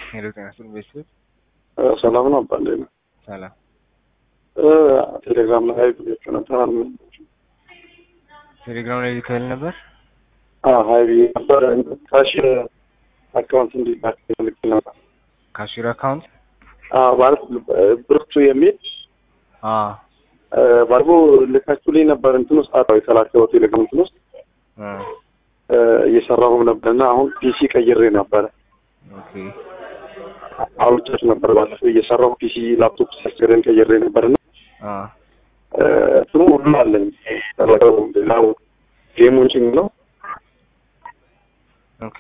ሄሎ ጤና ይስጥልኝ ቤተሰብ ሰላም ነው አባ እንዴት ነህ? ሰላም ቴሌግራም ላይ ብያቸው ነበር አልመ ቴሌግራም ላይ ልከህል ነበር ሀይ ብዬ ነበር ካሽ አካውንት እንዲላክ ልክ ነበር ካሽር አካውንት አዎ፣ ማለት ብርቱ የሚል አ ባልቦ ልካችሁልኝ ነበር እንትን ውስጥ አዎ የተላከው ቴሌግራም እንትን ውስጥ አ እየሰራሁም ነበርና አሁን ፒሲ ቀይሬ ነበረ ኦኬ አውርቻችሁ ነበር ባለፈው እየሰራሁ ፒሲ ላፕቶፕ ሲያስገረን ቀይሬ ነበርና አ እንትኑ ሁሉ አለኝ ተለቀው ሌላው ጌሙን ጭኝ ነው ኦኬ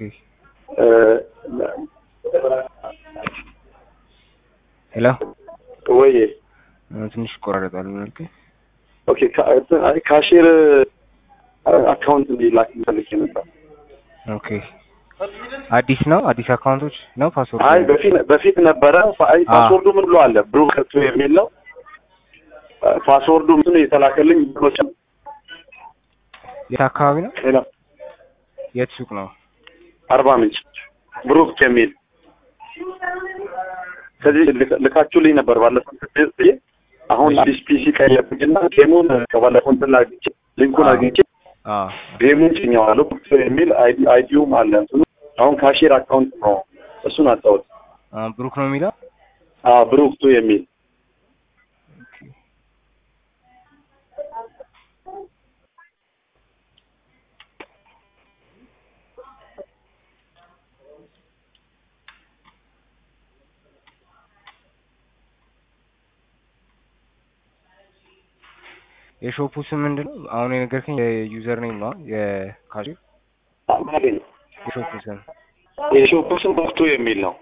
ሄሎ ወይ ትንሽ ይቆራረጣል መልክ ኦኬ ካሽር አካውንት እንዲላክ ፈልጌ ነበር። ኦኬ አዲስ ነው አዲስ አካውንቶች ነው ፓስወርድ አይ በፊት በፊት ነበረ። አይ ፓስወርዱ ምን ብሎ አለ ብሩ ከቱ የሚል ነው። ፓስወርዱ ምኑ የተላከልኝ ብሎች የት አካባቢ ነው ሌላ የት ሱቅ ነው አርባ ምንጭ ብሩክ የሚል ከዚህ ልካችሁልኝ ነበር ባለፈው ስድስት ብዬ አሁን አዲስ ፒሲ ቀየርኩኝና ጌሙን ከባለፈው እንትን አግኝቼ ሊንኩን አግኝቼ አ ጌሙን ጭኘዋለሁ የሚል አይዲውም አለ እንትኑ አሁን ካሽር አካውንት ነው እሱን አጣሁት። አ ብሩክ ነው የሚለው አዎ ብሩክቱ የሚል የሾፑ ስም ምንድን ነው? አሁን የነገርከኝ የዩዘር ኔም ነው የካሽር አማገኝ የሾፑ ስም የሾፑ ስም ብሩክቱ የሚል ነው።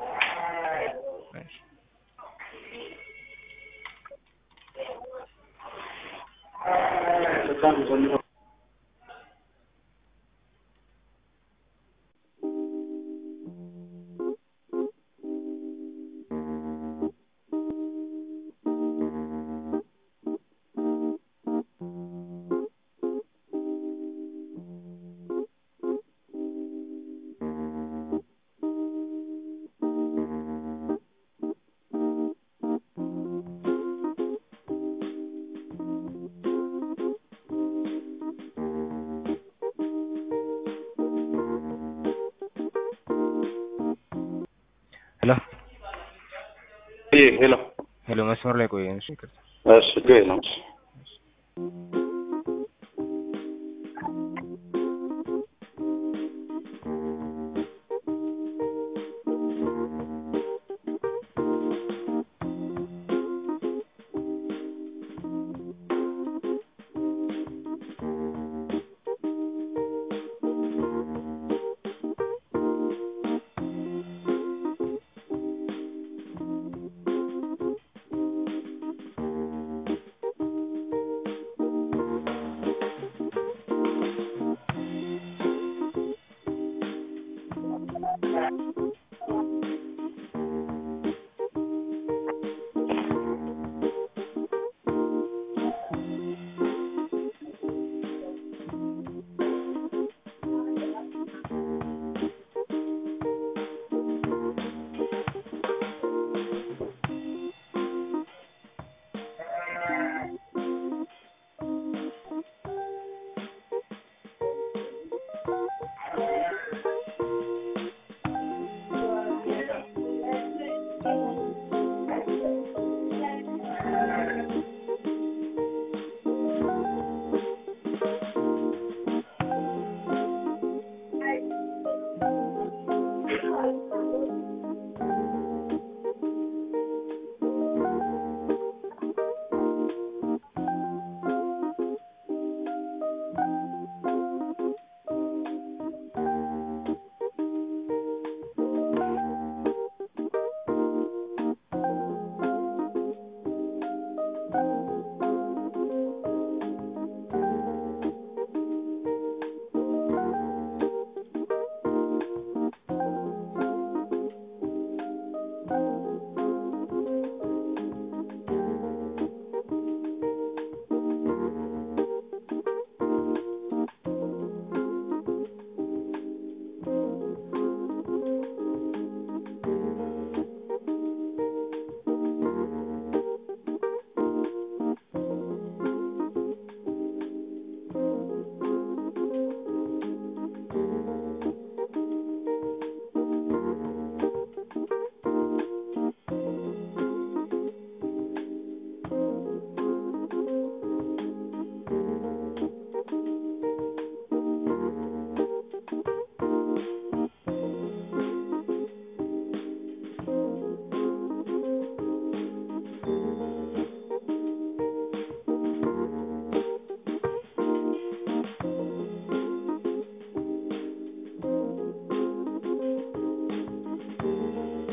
ሄሎ ይሄ ሄሎ ሄሎ መስመር ላይ ቆየ እሺ ይቅርታ እሺ ግሬ ነው።